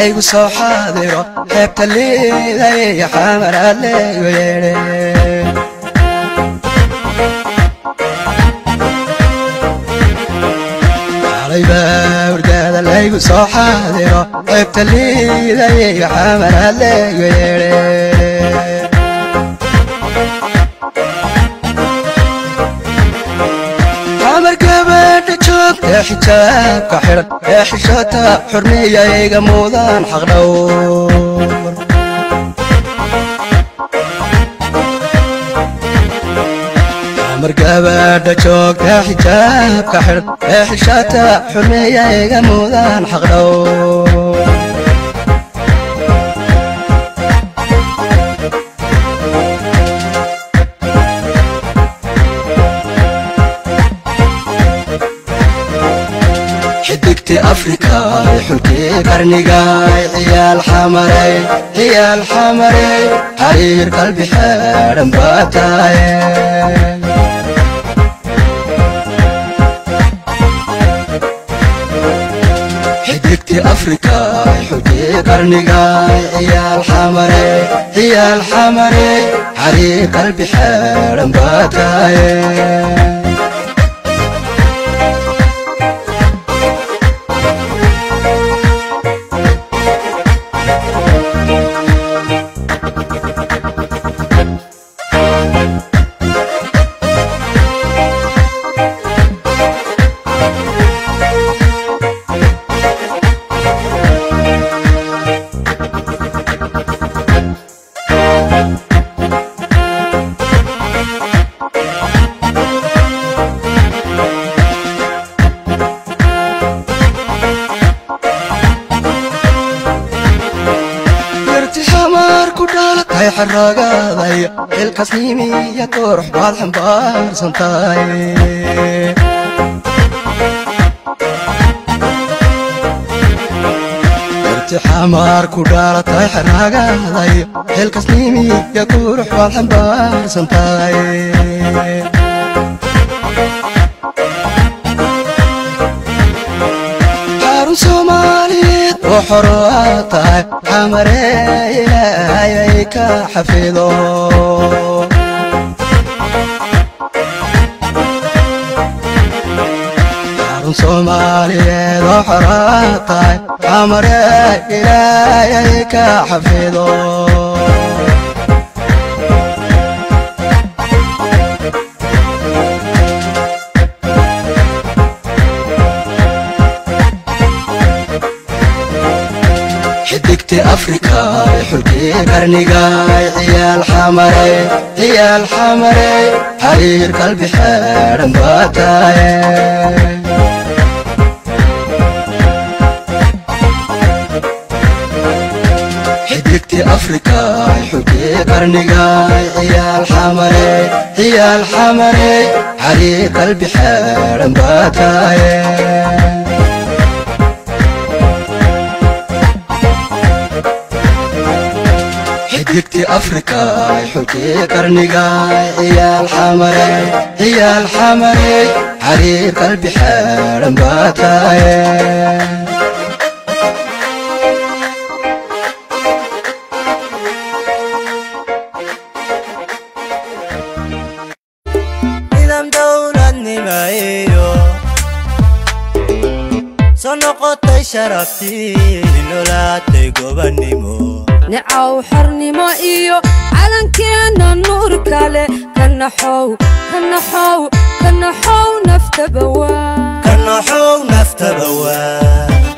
laygu soo xaadiro xeebta liiday xamaraad laygu yeedhe hurdaada laygu soo xaadiro xeebta liiday xamaraad laygu yeedhe xamar gabadha joogta xijaabka xidhan ee xishota xurmiyayga mudan xaqdhowr xamar gabadha joogta xijaabka xidhan ee xishota xurmiyayga mudan xaqdhowr xidigti afrika xulkii qarnigay ciyaal xamaray ciyaal xamaray xariir qalbi xeedhan baa tahay xidigti afrika xulkii qarnigay ciyaal xamaray ciyaal xamaray xariir qalbi xeedhan baa tahay tahay xaragaday ilkasnimiya qurux baad xambaarsan tahay irtixamaar ku dhaalatay xaragaday ilkasnimiya qurux baad xambaarsan tahay xarun soomaaliyeed oo xoro aad tahay xamaree ilaahayay ka xafido xarun soomaaliyeed oo xoro aad tahay xamaree ilaahayay ka xafido xidigti afrika xulkii qarnigay ciyaal xamare ciyaal xamare xariir qalbi xeedhan baa tahay xidigti afrika xulkii qarnigay ciyaal xamare ciyaal xamare xariir qalbi xeedhan baa tahay xidigti afrika xulkii qarnigay ciyaal xamare ciyaal xamare xariir qalbi xeedhan baa tahay nidaam dowladnimayo soo noqotay sharaftii nolaatay gobannimo nicaw xornimo iyo calankeena nuur kale ka naxow ka naxow ka naxow naftaba waa ka naxow naftaba waa